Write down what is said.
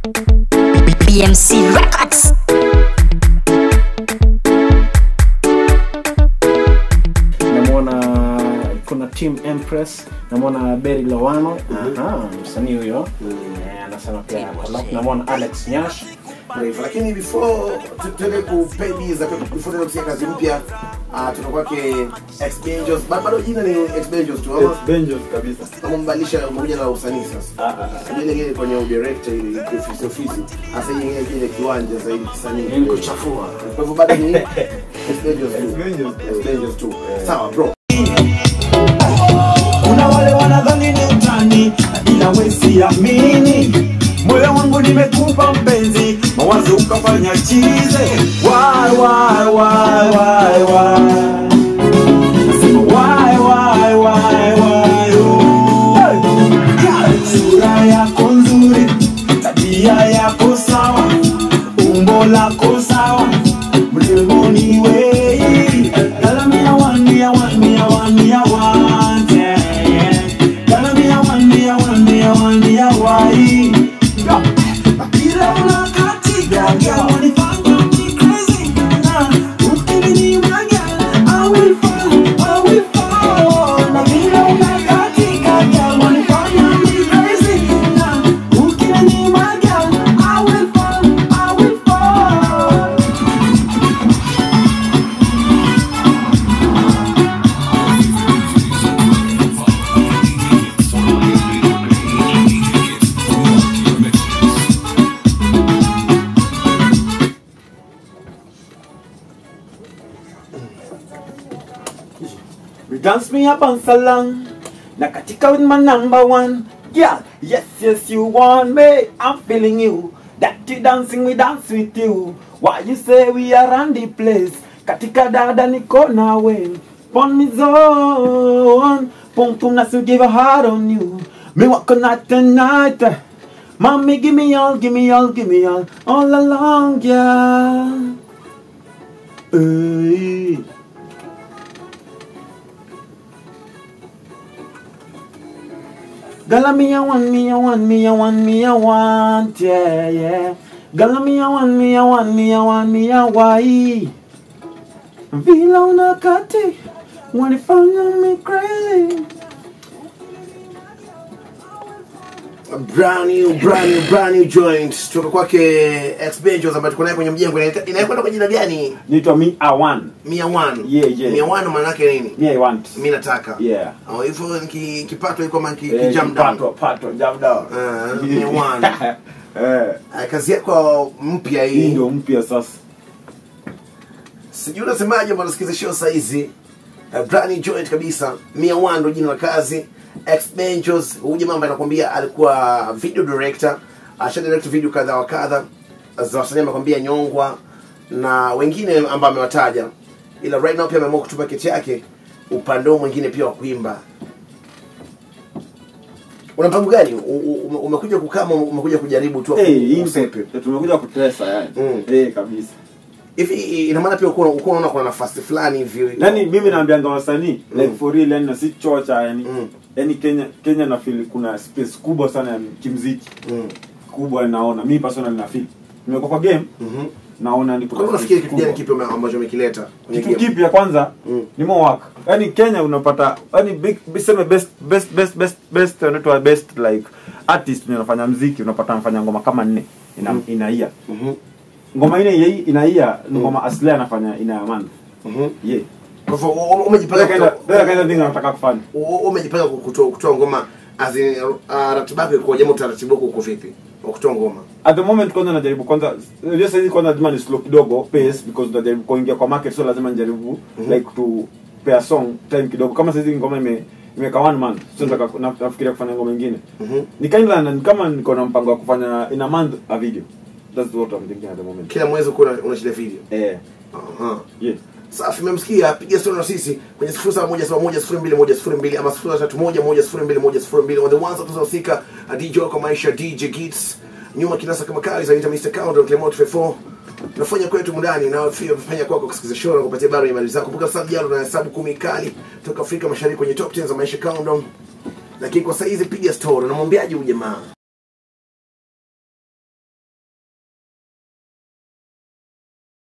BMC Records. namwona kuna team empress namwona beri lowano Aha, msanii huyo Eh, anasema pia alafu namwona alex nyash Brave. lakini before tu- tuende ku pay bills na before tuende kusikia kazi mpya uh, tuna kwake Exbenjos Ba- bado jina ni Exbenjos tu ama Benjos kabisa. ama mbadilisha moja na usanii sasa ile ile kwenye udirector ile ofisi ofisi hasa ile kile kiwanja zaidi kisanii Ili kuchafua kwa hivyo bado ni Exbenjos tu Exbenjos. Exbenjos tu sawa bro kuna wale wanadhani ni utani ila wesiamini moyo wangu nimekupa mpenzi mawazo ukafanya chize why, why, why, why, why. Nasema why, why, why, why, oh. Hey! sura yako nzuri tabia yako sawa umbo lako sawa mremoni wei galamia wania wania wania wante galamia wania wania wania wai ila unakatika girl, wanifanya ni crazy. Na ukininimwaga, I will fall, I will fall. Na vile unakatika girl, wanifanya ni crazy. Na ukininimwaga, I will fall, I will fall. You dance me up on salon. Na katika with my number one. Yeah, yes, yes, you want me. I'm feeling you. That you dancing, we dance with you. Why you say we are on the place? Katika dada niko nawe. Pon me zone. Pum pum na so give a heart on you. Me walk on night and night. Mommy, give me all, give me all, give me all. All along, yeah. Hey. Gala me a want, me a want, me a want, me a want, yeah, yeah. Gala me a want, me a want, me a want, me a why. Vila unakati, wanifanya me crazy. brand new brand new brand new joint kutoka kwake Exbenjos ambayo tuko naye kwenye mjengo Inaita- inakwenda kwa jina gani Nitwa me a one. mia one Yeah, yeah. mia one maana yake nini Me I want. mi nataka Yeah. Oh, hivyo niki- kipato iko kama ki- Eh, kijam down pato, pato, jam down. Ah, me one. Eh, Ah, kazi yako mpya hii hii ndio mpya sasa. sijui unasemaje mbona nasikiza show saizi uh, brand new joint kabisa mia one ndo jina la kazi Exbenjos huyu jamaa ambaye anakuambia alikuwa video director asha direct video kadha wa kadha za wasanii amekwambia nyongwa na wengine ambao amewataja ila right now pia ameamua kutupa keti yake upande huu mwingine pia wa kuimba una mpango gani U- u- ume- umekuja kukama umekuja kujaribu tu Eh, hii usepe ndio tumekuja kutesa yani. Mm. Eh, kabisa. hivi ina maana pia uko uko unaona kuna nafasi fulani hivi Yaani mimi naambianga wasanii like for real yani na si chocha yani. Mm. Yaani Kenya Kenya na feel kuna space kubwa sana ya kimziki. Mm. Kubwa naona. Mimi personally na feel. Nimekuwa kwa game Mhm. naona ni Kwa hiyo unafikiri kitu gani kipi ume- ambacho umekileta kwenye kitu game? kipya kwanza Mm. ni more work yani kenya unapata yani big sema best best best best best unaitwa best like artist mwenye anafanya mziki unapata anafanya ngoma kama nne ina Mm. inaia Mhm. ngoma ine yei inaia ni ngoma asili anafanya ina ya month Mhm. yeah Kwa hivyo u- u- umejipanga Pele kaenda kutoa- pele kaenda thing anataka kufanya u- u- umejipanga kutoa kutoa ngoma as in uh, ratiba yako iko jamaa utaratibu wako uko vipi wa kutoa ngoma at the moment kwanza najaribu kwanza unajua sasa hivi kwanza lazima ni slow kidogo pace because najaribu kuingia kwa market so lazima nijaribu like to pay a song time kidogo kama sasa hivi ngoma ime imeka one month so nataka na- nafikiria kufanya ngoma nyingine Mhm. ni kind of ni kama niko na mpango wa kufanya in a month a video that's what I'm thinking at the moment kila mwezi uko una- unashida video eh Aha. yeah safi memsikia piga story na sisi kwenye 07110102 ama 03110102 on the ones that tunahusika DJ kwa maisha DJ Gits nyuma kinasa kama kali zaita Mr. Countdown Clement 54 tunafanya kwetu mundani na pia fanya kwako kusikiza show na kupatia habari ya mali zako kumbuka sasa jana na hesabu kumi kali toka Afrika Mashariki kwenye top 10 za maisha countdown lakini kwa sasa hizi piga story unamwambiaje huyu jamaa